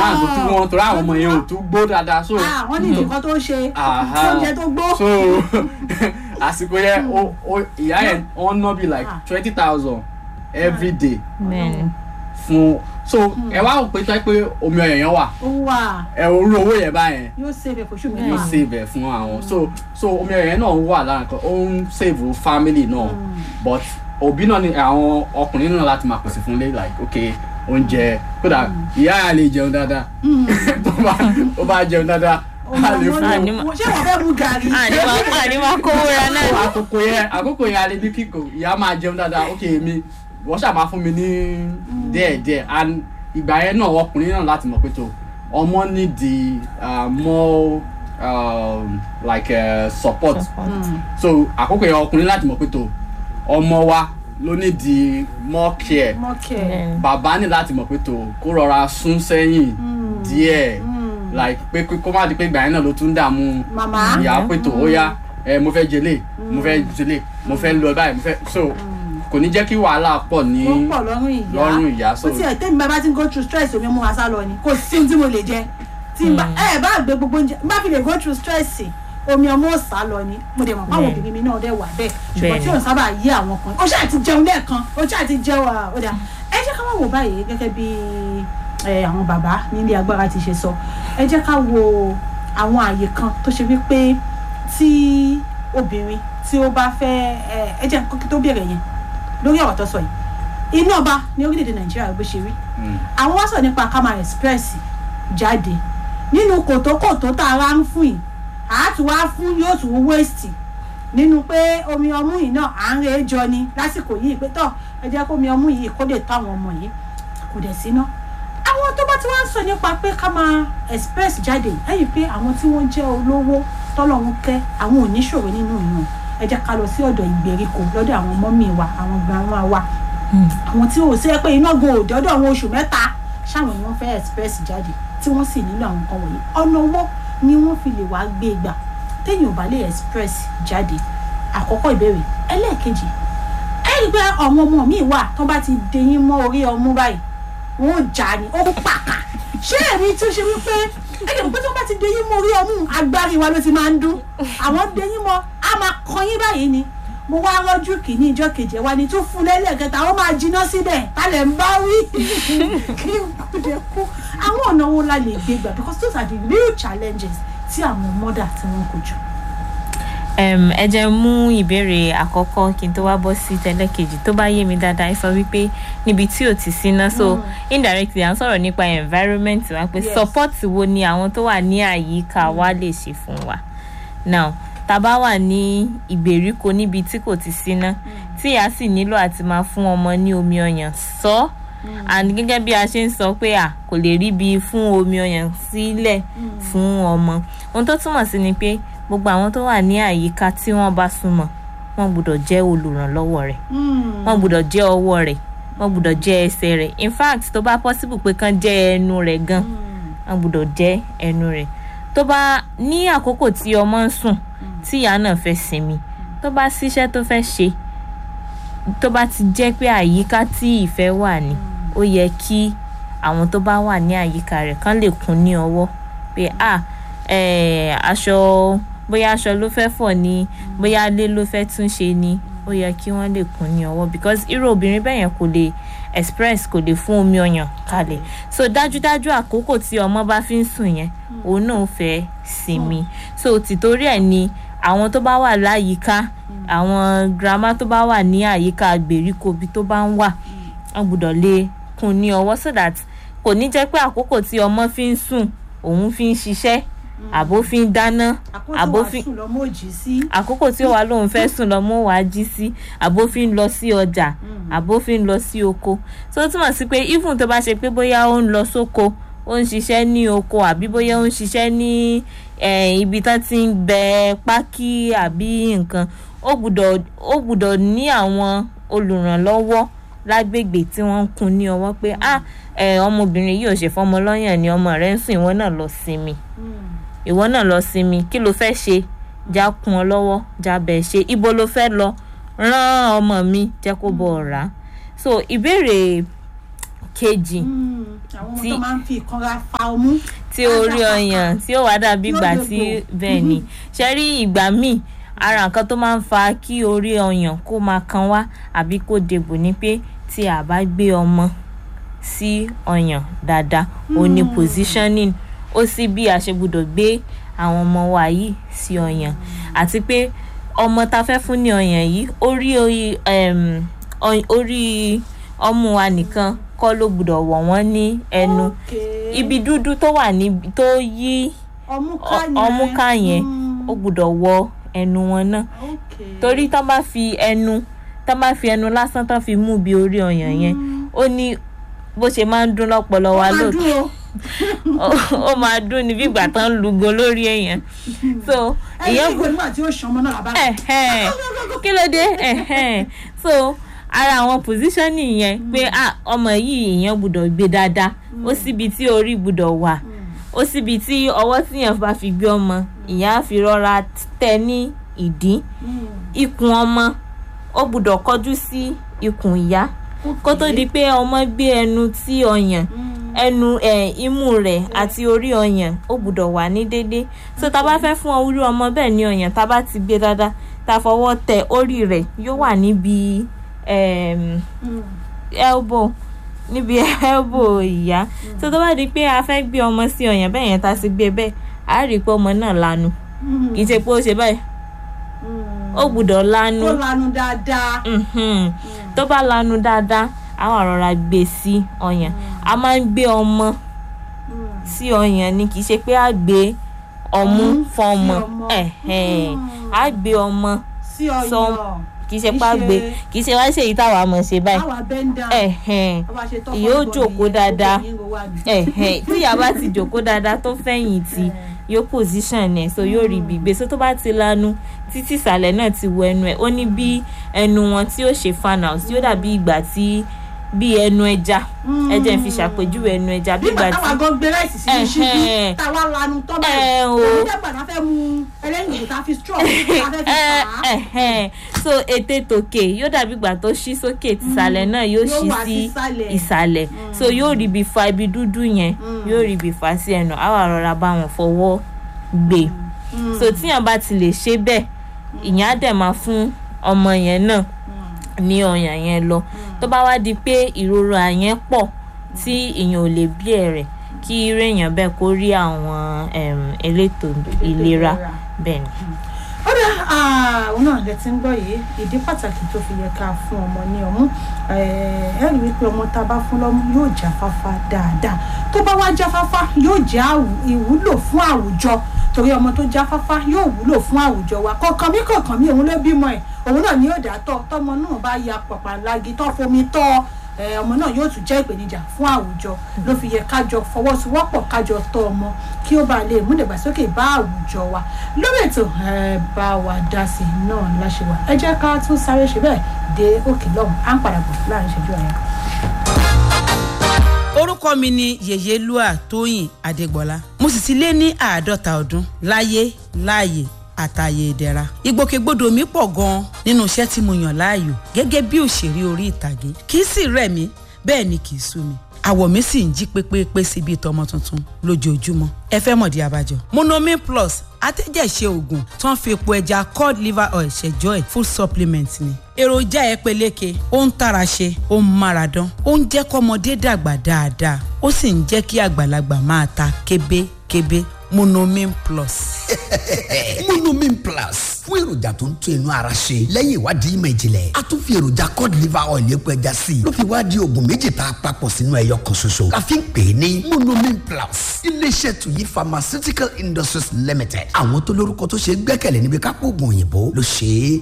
plan tó tún wọn torí àwọn ọmọ yẹn ò tún gbó dáadáa so Ah, wọ́n ní nǹkan tó ṣe Aha. oúnjẹ tó gbó. so àsìkò yẹn ó- ó- ìyá yẹn wọ́n ná bí like Ah. twenty thousand every day bẹ́ẹ̀ni fún so ẹ wá rò pé tó yẹ pé omi ọyàn yẹn wà ó wà ẹ orú owó yẹn báyẹn yóò save fòṣù yóò mẹ́fà. save ẹ fún àwọn so so omi ọyàn yẹn náà wà lára nǹkan ó ń save family náà but òbí náà ni àwọn ọkùnrin náà láti máa pèsè fún lé like ok oúnjẹ kódà ìyá yà lè jẹun dáadáa tó bá tó bá jẹun dáadáa a lè fún Àní un. ma- ṣé wọ́n fẹ́ mú gàrí. àní máa àní máa kówó ra So, náà àkókò yẹn àkókò yẹn alẹ́ bí kíkò ìyá máa jẹun dáadáa ok mi wọ́n ṣáà máa fún mi ní díẹ̀díẹ̀ and ìgbà yẹn náà ọkùnrin náà láti mọ̀ pé tó ọmọ need the uh, more um, like uh, support so àkókò yẹn ọkùnrin láti mọ̀ pé tó ọmọ wa ló ní the more care mọ́kẹ́. Bẹ́ẹ̀ni. bàbá ní láti mọ̀ pé tó kó rọra sún sẹ́yìn díẹ̀ like pé kó- kó má di pé ìgbà yẹn náà ló tún dààmú màmá. ìyá pé tó ó yá ẹ mo fẹ́ jẹlé mo fẹ́ jẹlé mo fẹ́ lọ báyìí mo fẹ́ so kò ní jẹ́ kí wàhálà pọ̀ ní ó pọ̀ lọ́rùn ìyá. lọ́rùn ìyá so ó ti ẹ̀ tẹ́mi bá bá ti ń go through stress omi ọmọ wa sá lọ ni kò sí ohun tí mo lè jẹ tí n bá ẹ bá gbé gbogbo oúnjẹ bá fi lè go through stress omi ọmọ ò sá lọ ni mo dẹ̀ mọ̀ pé àwọn Bẹ́ẹ̀ni. obìnrin mi náà dẹ̀ wà bẹ́ẹ̀ ṣùgbọ́n Bẹ́ẹ̀ni. tí òun sábà yí àwọn kan ó ṣáà ti jẹun lẹ́ẹ̀kan ó ṣáà ti jẹun à, ó dà ẹ jẹ́ ká wá wò báyìí gẹ́gẹ́ bí ẹ, àwọn bàbá nílé agbára ti ṣe sọ ẹ jẹ́ ká wo àwọn àyè kan tó ṣe wípé tí obìnrin tí ó bá fẹ́ ẹ, ẹ jẹ́ kókí tó bẹ̀rẹ̀ yẹn lórí ọ̀rọ̀ tó sọ yìí iná ọba ní orílẹ̀-èdè nàìjíríà bó ṣe rí mm, àwọn wá sọ nípa ká máa express jáde nínú kòtókòtó tá a rá ń fún yìí àá tún wá fún yóò tún waste nínú pé omi ọmú yìí náà à ń re jọ ni lásìkò yìí pé tọ ẹ jẹ́ kó omi ọmú yìí kó lè tó àwọn ọmọ yìí kò dẹ̀ síná àwọn tó bá ti wá ń sọ nípa pé ká máa express jáde ẹ̀yìn pé àwọn tí wọ́n jẹ́ olówó tọ́lọ́run kẹ́ àwọn oníṣòro nínú ìyàn ẹ jẹ́ ká lọ sí ọ̀dọ̀ ìgbèríko lọ́dọ̀ àwọn mọ́mì wa àwọn grandma wa àwọn tí ò sẹ́ pé iná gan òde ọdún àwọn oṣù mẹ́ta ṣáwọn ni wọ́n fẹ́ express jáde tí wọ́n sì nílò àwọn nǹkan wọ̀nyí ọ̀nà owó ni wọ́n fi lè wá gbé gbà téèyàn ò bá lè express jáde àkọ́kọ́ ìbéèrè ẹlẹ́ẹ̀kejì ẹ rí i pé àwọn ọmọ mi wà tó bá ti dẹyìn mọ́ orí ọmú báyìí wọn ò jà ní ó pàkà ṣé èmi tún ṣe wípé ẹ lè mọ̀ pé tó bá ti dẹyìn mọ́ orí ọmú agbárí wa ló ti máa ń dún àwọn dẹyìn mọ́ a máa kọyín báyìí ni mo wá rọ́jú kìíní ìjọ kejì ẹ̀ wá ní tún fún lẹ́lẹ́kẹta ó máa jiná síbẹ̀ tálẹ̀ ń bá wí kí n kú dé kú àwọn ọ̀nà wo la lè gbé gbà because those are the real challenges tí àwọn mọ́dà tí wọ́n kojú. um, ẹ jẹ́ mú ìbéèrè àkọ́kọ́ kí n tó wá bọ́ sí tẹ́lẹ̀kejì tó bá yé mi dáadáa ẹ sọ wípé níbi tí ò ti síná so indirectly à ń sọ̀rọ̀ nípa environment wa pé Yes. support wo ni àwọn tó wà ní àyíká wa lè ṣe fún wa now tá a bá wà ní ìgbèríko níbi tí kò ti síná tí a sì nílò àti máa fún ọmọ ní omi ọyàn sọ and gẹ́gẹ́ bí a ṣe ń sọ pé à kò lè rí bí fún omi ọyàn sílẹ̀ fún ọmọ ohun tó túmọ̀ sí ni pé gbogbo àwọn tó wà ní àyíká tí wọ́n bá súnmọ́ wọ́n gbọ́dọ̀ jẹ́ olùrànlọ́wọ́ rẹ̀ wọ́n gbọ́dọ̀ jẹ́ ọwọ́ rẹ̀ wọ́n gbọ́dọ̀ jẹ́ ẹsẹ̀ rẹ̀ in fact tó bá possible pé kán jẹ́ ẹnu rẹ̀ gan wọ́n gbọ́dọ̀ jẹ́ ẹnu rẹ̀ tó bá ní àkókò tí ọmọ ń sùn tí ìyá náà fẹ́ sinmi tó bá síṣẹ́ tó fẹ́ ṣe tó bá ti jẹ́ pé àyíká tí ìfẹ́ wà ní ó yẹ kí àwọn tó bá wà ní àyíká rẹ̀ kán lè kún ní ọwọ́ pé ah eh, aṣọ bóyá aṣọ ló fẹ́ fọ̀ ni bóyá ilé ló fẹ́ tún ṣe ni ó yẹ kí wọ́n lè kún ní ọwọ́ because irú obìnrin bẹ́ẹ̀ yẹn kò lè express kò lè fún omi ọyàn kalẹ̀ so dájúdájú àkókò tí ọmọ bá fi ń sùn yẹn òun náà fẹ́ sinmi so tìtorí ẹ̀ ni àwọn tó bá wà láyìíká àwọn girama tó bá wà ní àyíká gbèríko bí tó bá ń wà wọn gbọ́dọ̀ lè kún ní ọwọ́ so that kò ní jẹ́ pé àkókò tí ọmọ fi ń sùn òun fi ń ṣiṣẹ́ àbó fi ń dáná àbó fi àkóso lọmọ òjì sí. àkókò tí ó wà lóun fẹ́ sùn lọ́mọ wà á jí sí àbó fi ń lọ sí ọjà àbó fi ń lọ sí oko tó túmọ̀ sí pé even tó bá ṣe pé bóyá ó ń lọ sóko ó ń ṣiṣẹ́ ní oko àbí bóyá ó ń ṣiṣẹ́ ní eh, ibi tán ti ń bẹ pákí àbí nǹkan ó gbúdọ̀ ó gbúdọ̀ ní àwọn olùrànlọ́wọ́ lágbègbè tí wọ́n ń kun ní ọwọ́ pé ah eh, ọmọbìnrin yìí ò ṣe fọmọ lọ́yàn ni ọmọ rẹ̀ ń sùn ìwọ náà lọ sinmi ìwọ náà lọ sinmi kí ló fẹ́ ṣe já kún ọ lọ́wọ́ já bẹ̀ ṣe ibo ló fẹ́ lọ rán ọmọ mi jẹ́ kó bọ̀ ọ̀rá so ìbéèrè kejì Mm, àwọn ọmọ Tí- tó máa ń fi ìkanra fa ọmú. tí orí ọyàn tí ó wá dàbí ìgbà Yóò tí dògbò. bẹ́ẹ̀ ni ṣe rí ìgbà míì ara nǹkan tó máa ń fa kí orí ọyàn kó máa kan wá àbí kó dèbò ni pé tí a bá gbé ọmọ sí ọyàn dáadáa ó ní positioning ó sì bí a ṣe gbọ́dọ̀ gbé àwọn ọmọ wa yìí sí ọyàn àti pé ọmọ tá a fẹ́ fún ní ọyàn yìí orí orí em, ọy- orí ọmú wa nìkan kọ́ ló gbọ́dọ̀ wọ̀ wọ́n ní ẹnu Okay. ibi dúdú tó wà níbi tó yí ọmú ká ọ- yẹn. ọmú ká yẹn Mm, ó gbọ́dọ̀ wọ ẹnu wọn náà okay. torí tán bá fi ẹnu tán bá fi ẹnu lásán tán fi mú bí orí ọyàn yẹn ó ní bó ṣe máa ń dún lọ́pọlọ wa Ó máa lóòótọ́ dúró. ó máa dún ní bí ìgbà tán ń lugo lórí èèyàn so ẹ̀yìn ìyẹn ìgbẹ́ nígbà tí ó ṣan ọmọ náà làbá. ẹ̀hẹ́n, kí ló dé ẹ̀hẹ́n. so ara àwọn positioning yẹn pé ah, ọmọ yìí èèyàn gbọ́dọ̀ gbé dáadáa ó síbi tí orí gbọ́dọ̀ wà ó síbi tí ọwọ́ tíyàn bá fi gbé ọmọ ìyá á fi rọra tẹ ní ìdí ikùn ọmọ ó gbọ́dọ̀ kọjú sí ikùn ìyá kó tó di pé ọmọ gbé ẹnu tí ọyàn ẹnu ẹ imú rẹ̀ àti orí ọyàn ó gbọ́dọ̀ wà ní déédéé so tá a bá fẹ́ fún orí ọmọ bẹ́ẹ̀ ní ọyàn tá a bá ti gbé dáadáa tá a fọwọ́ tẹ orí rẹ̀ yóò wà níbi em, elbow níbi elbow ìyá so tó bá di pé a fẹ́ gbé ọmọ sí ọyàn bẹ́ẹ̀ yẹn tá a sì gbé bẹ́ẹ̀ a rí i pé ọmọ náà lanu kì í ṣe pé ó ṣe báyìí ó gbọ́dọ̀ lanu ó lanu dáadáa. Mhm. tó bá lanu dáadáa àwọn àrọ̀rà gbé sí ọyàn a máa ń gbé ọmọ sí ọyàn ni kì í ṣe pé a gbé ọmú Ọmú fọmọ sí ọmọ. ẹ̀hẹ́n. a gbé ọmọ sí ọyàn. sọ- kì í ṣe pé a Kì í gbé ṣe- kì í ṣe wá ṣe èyí táwa mọ̀ ṣe báyìí àwa bẹ́ńdà. ẹ̀hẹ́n. Bá ṣe tọ́ Ìyóò fọ́nbọ́n jókòó nìyẹn, dáadáa. gbogbo yín ló wà ní. ẹ̀hẹ́n. tí ìyá bá ti jókòó dáadáa tó fẹ̀yìn tì yóò position ẹ̀ so yóò rí ibi gbé so tó bá ti lanu títí ìsàlẹ̀ náà ti wọ ẹnu ẹ̀ ó ní bí ẹnu wọn tí ó ṣe fan out yóò dàbí ìgbà tí bí ẹnu ẹja ẹjẹ ń fi ṣàpèjúwe ẹnu ẹja bí nígbà ìgbà táwa tí gan gbé ráìsì sínú ṣíbí Ẹ̀hẹ́n. táwa lanu tọ́ Ẹ̀ báyìí o. òun dẹ́gbà náà fẹ́ mu ẹlẹ́yìn tá a fi straw tá a fẹ́ fi ẹ fà á. ẹhẹn so ètè tòkè yóò dàbí ìgbà tó ṣí sókè tìsàlẹ̀ náà yóò Yóò ṣí wá sí sísàlẹ̀. ìsàlẹ̀ so yóò rí ibi fa ibi dúdú yẹn yóò rí ibi fa sí ẹnu àwa rọra bá wọn fọwọ́ gbé so tíyàn bá ti lè ṣe bẹ́ẹ̀ ìyẹn á dẹ̀ máa fún ọmọ yẹn náà ní ọyàn yẹn lọ tó bá wá di pé ìrora yẹn pọ̀ tí èèyàn ò lè bí ẹ̀rẹ̀ kí irú èèyàn bẹ́ẹ̀ kó rí àwọn em, elétò ìlera ìlera. bẹ́ẹ̀ ni. ó dá àwọn náà lẹ ti ń gbọ́ yìí ìdí pàtàkì tó fi yẹ ká fún ọmọ ní ọmú ẹ ẹ rí wípé ọmọ tá a bá fún lọ́mú yóò jáfáfá dáadáa tó bá wá jáfáfá yóò jẹ́ àwù- ìwúlò fún àwùjọ torí ọmọ tó jáfáfá yóò wúlò fún àwùjọ wa kọ̀ọ̀kan mi kọ̀ọ̀kan mi òun ló bímọ ẹ̀ òun náà ni yóò dá tọ́ tọmọ náà bá ya pàpàlagi tó fomi tọ́ ẹ, ọmọ náà yóò tún jẹ́ ìpèníjà fún àwùjọ ló fi yẹ kájọ fọwọ́sowọ́pọ̀ kájọ tọ́ ọmọ kí ó bá lè mú ìdàgbàsókè bá àwùjọ wa lórí ètò ẹ bá wa dá sí i náà láṣẹ wa ẹ jẹ́ ká tún sáré ṣe bẹ́ẹ̀ dé òkè lọ́hùn à ń padà bọ̀ láàrin ìṣẹ́jú àyà. orúkọ mi ni yèyélúà tóyìn adégbọlá mo sì ti lé ní àádọ́ta ọdún láyé láàyè àtàyè ìdẹ̀ra ìgbòkègbodò mi pọ̀ gan-an nínú iṣẹ́ tí mo yàn láàyò gẹ́gẹ́ bí òṣèré orí ìtàgé kì í sì rẹ̀ mí bẹ́ẹ̀ ni kì í sú mi àwọ̀ mi sì ń jí pépépé sí bíi tọmọ tuntun lójoojúmọ́ ẹ fẹ́ mọ̀dí abájọ. monomin plus atẹ́jẹ̀ṣe oògùn tó ń fi epo ẹja cod liver oil ṣẹjọ́ ẹ̀ full supplement ni. èròjà ẹ peléke ó ń tara ṣe ó ń mára dán ó ń jẹ́ kọ́mọdé dàgbà dáadáa ó sì ń jẹ́ kí àgbàlagbà máa ta kébékébé monomin plus. monomin plus fún èròjà tó ń tún inú ara ṣe lẹ́yìn ìwádìí ìmọ̀ ìjìnlẹ̀ a tún fi èròjà cod liver oil epo ẹja sí i ló fi wá di oògùn méjì tá a papọ̀ sínú ẹyọ kan ṣoṣo la fi ń pè é ní monomin plus iléeṣẹ́ tuyi pharmaceutical industries limited àwọn tó lórúkọ tó ṣe é gbẹ́kẹ̀lé níbi kápò oògùn òyìnbó ló ṣe é